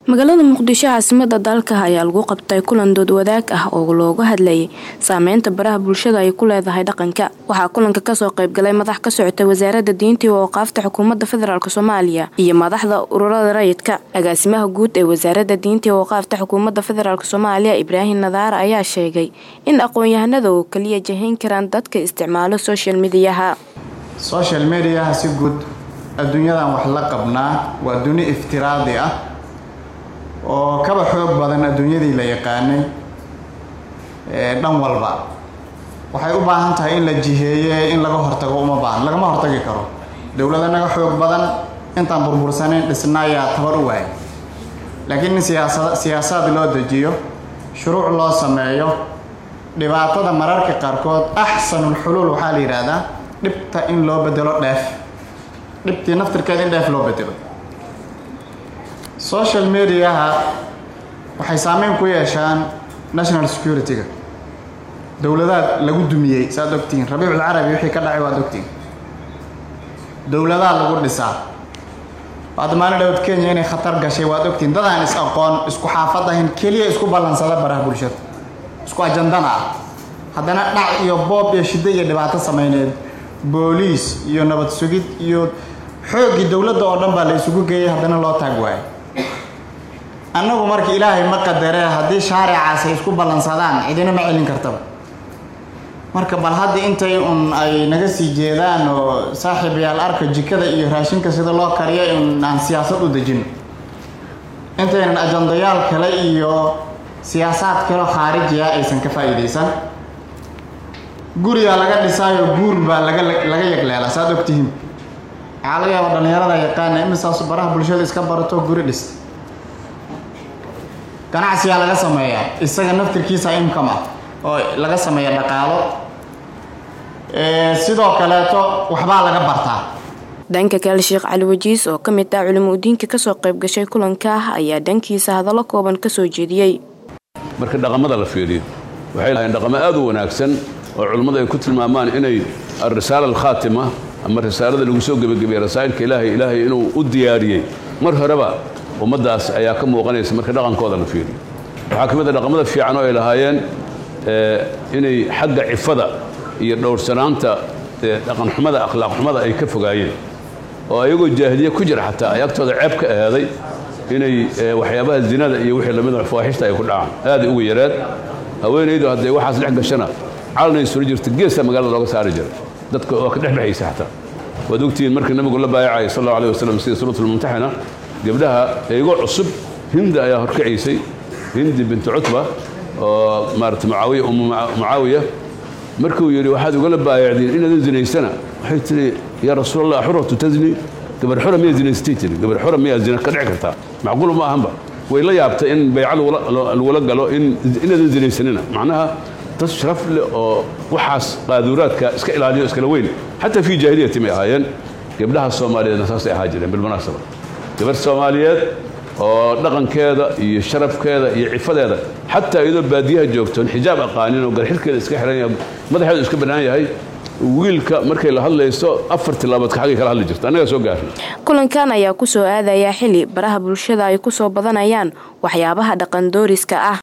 magaalada muqdisho caasimada dalka ayaa lagu qabtay kulan dood wadaag ah oo looga hadlayay saameynta baraha bulshada ay ku leedahay dhaqanka waxaa kulanka kasoo qaybgalay madax ka socota wasaarada diinta iyo awqaafta xukuumadda federaalk soomaaliya iyo madaxda ururada rayidka agaasimaha guud ee wasaarada diinta iyo awqaafta xukuumadda federaalk soomaaliya ibraahim nadaar ayaa sheegay in aqoon-yahanada oo kaliya jahayn karaan dadka isticmaalo social mediyaha social mediaha si guud adduunyadan wax la qabnaa waa duni iftiraadi ah oo kaba xoog badan adduunyadii la yaqaanay dhan walba waxay u baahan tahay in la jiheeye in laga hortago uma baahan lagama hortagi karo dowlada naga xoog badan intaan burbursanayn dhisnaayaa tabar u waayay laakiin in siyaasad siyaasaad loo dejiyo shuruuc loo sameeyo dhibaatada mararka qaarkood axsanul xuluul waxaa la yidhaahdaa dhibta in loo bedelo dheef dhibtii naftirkeeda in dheef loo bedelo social mediaha waxay saameyn ku yeeshaan national security-ga dowladaad lagu dumiyey saad ogtihiin rabiicul carabi wixii ka dhacay waad ogtihiin dowladaha lagu dhisaa waad maalin dhowd kenya inay khatar gashay waad ogtihiin dad aan is aqoon isku xaafad ahayn keliya isku ballansada baraha bulshada isku ajandana ah haddana dhac iyo boob iyo shiddo iyo dhibaato samayneed booliis iyo nabad sugid iyo xooggii dowladda oo dhan baa la isugu geeyay haddana loo taag waayay annagu marka ilaahay ma qadaree haddii shaaricaas ay isku ballansadaan cidina ma celin kartaba marka bal hadda intay un ay naga sii jeedaan oo saaxiibayaal arka jikada iyo raashinka sida loo kariyo in aan siyaasad u dejino intaynan ajandayaal kale iyo siyaasaad kaleo khaarijiya aysan ka faa'iidaysan gurigaa laga dhisaayo guur baa laga laga yagleela saad ogtihiin waxaa laga yaaba dhallinyarada yaqaana imisaas baraha bulshada iska barato guri dhista ganacsigaa laga sameeyaa isaga naftirkiisa income ah oo laga sameeya dhaqaalo sidoo kaleeto waxbaa laga bartaa dhanka kale sheekh cali wajiis oo ka mid ah culimo udiinka kasoo qayb gashay kulanka ayaa dhankiisa hadallo kooban kasoo jeediyey marka dhaqamada la fiiriyo waxay lahayn dhaqamo aad u wanaagsan oo culimmadu ay ku tilmaamaan inay alrisaala alkhaatima ama risaalada lagu soo gebagabeeye rasaa'ilka ilaahay ilaahay inuu u diyaariyey mar horeba ummaddaas ayaa ka muuqanaysa marka dhaqankooda la fiiriyo waxaa ka mid a dhaqamada fiican oo ay lahaayeen inay xagga cifada iyo dhowrsanaanta dhaqanxumada akhlaaqxumada ay ka fogaayeen oo ayagoo jaahiliye ku jira xataa ay agtooda ceeb ka ahaaday inay waxyaabaha zinada iyo wixii lamida fawaaxishta ay ku dhacaan aaday ugu yareed haweenaydu hadday waxaas dhex gashana calanay sula jirta geesta magaalada looga saari jiray dadka oo ka dhexdhexaysa xataa waad ogtihiin markii nabigu la baayacay sal allahu alih wasalam sida suuratulmumtaxina gabdhaha eego cusub hindi ayaa horkacaysay hindi bintu cutba oo maarata mucaawiya umu mucaawiya markuu yidhi waxaad ugala baayacdiin inaadan zinaysana waxay tihi yaa rasuulallah xuratu tazni gabar xura miyaa zinaystay tiri gabar xura miyaa zina ka dhici kartaa macquul ma ahanba way la yaabtay in bayca lagula galo inaadan zinaysanina macnaha dad sharaf leh oo waxaas qaaduuraadka iska ilaaliyo iskala weyn xataa fii jaahiliyati may ahaayeen gabdhaha soomaaliyeedna saasay ahaa jireen bilmunaasaba gabar soomaaliyeed oo dhaqankeeda iyo sharafkeeda iyo cifadeeda xataa iyadoo baadiyaha joogtoon xijaab aqaanin oo garxirkeeda iska xiran yahay madaxeedu iska bannaan yahay wiilka markay la hadlayso afar tilaaboodka xaggay kala hadli jirta annagaa soo gaarnay kulankan ayaa kusoo aadayaa xili baraha bulshada ay kusoo badanayaan waxyaabaha dhaqan dooriska ah